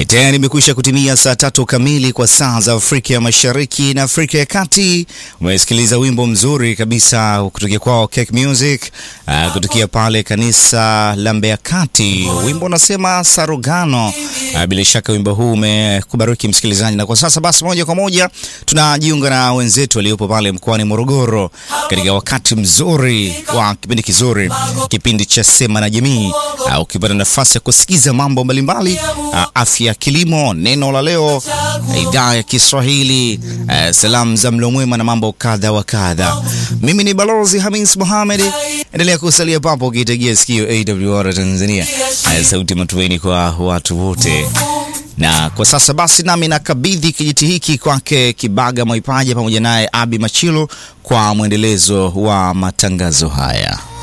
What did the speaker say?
E, tayari imekwisha kutimia saa tatu kamili kwa saa za Afrika ya Mashariki na Afrika ya Kati. Umesikiliza wimbo mzuri kabisa kutokea kwao Cake Music, uh, kutokea pale kanisa la Mbeya Kati. Wimbo unasema Sarugano. Uh, bila shaka wimbo huu umekubariki msikilizaji, na kwa sasa basi, moja kwa moja tunajiunga na wenzetu waliopo pale mkoani Morogoro katika wakati mzuri wa kipindi kizuri, kipindi cha Sema na Jamii. Uh, ukipata nafasi ya kusikiza mambo mbalimbali uh, afya, kilimo, neno la leo, idhaa ya Kiswahili, uh, salamu za mlo mwema na mambo kadha wa kadha. Mimi ni Balozi Hamis Mohamed, endelea kusalia papo ukitegea sikio AWR Tanzania, uh, sauti matumaini kwa watu wote na kwa sasa basi, nami nakabidhi kijiti hiki kwake Kibaga Mwaipaja pamoja naye Abi Machilo kwa mwendelezo wa matangazo haya.